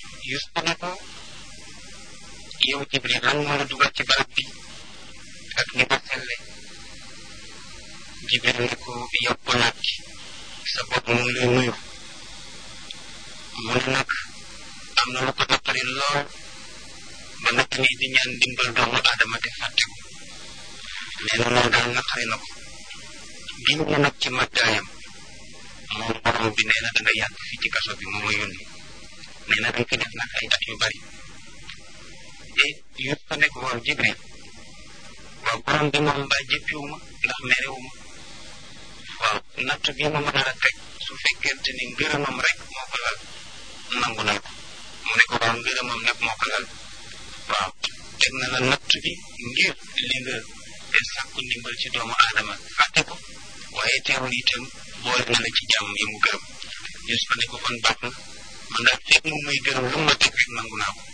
Yuusufa ne ko yow Jibril lan moo la dugal ci barab bi ak ni ko selle Jibril ne ko yow ko nag sa bopp mu ngi lay nuyu mu ne nag am na lu ko naqari lool ba nag nii di ñaan dimbal doomu aadama te fàtte ko nee na loolu daal naqari na ko giñ na nag ci màggaayam moom borom bi nee na da nga yàgg fii ci kaso bi moo ma yónni nee na dañ fi def nag ay at yu bari te yëpp fa nekk waaw Jibril waaw borom bi moom mbaa jëppiwu ma ndax merewu ma waaw natt bi ma mën a teg su fekkente ni ngërëmam rek moo ko lal nangu na ko mu ne ko waaw ngërëmam nag moo ko lal waaw teg na la natt bi ngir li nga sàkku ndimbal ci doomu aadama fàtte ko waaye teewul itam boole na la ci jàmm yi mu gërëm Yuusufa ne ko kon baax na man daal fekk moom muy gërëm lu ma teg rek nangu naa ko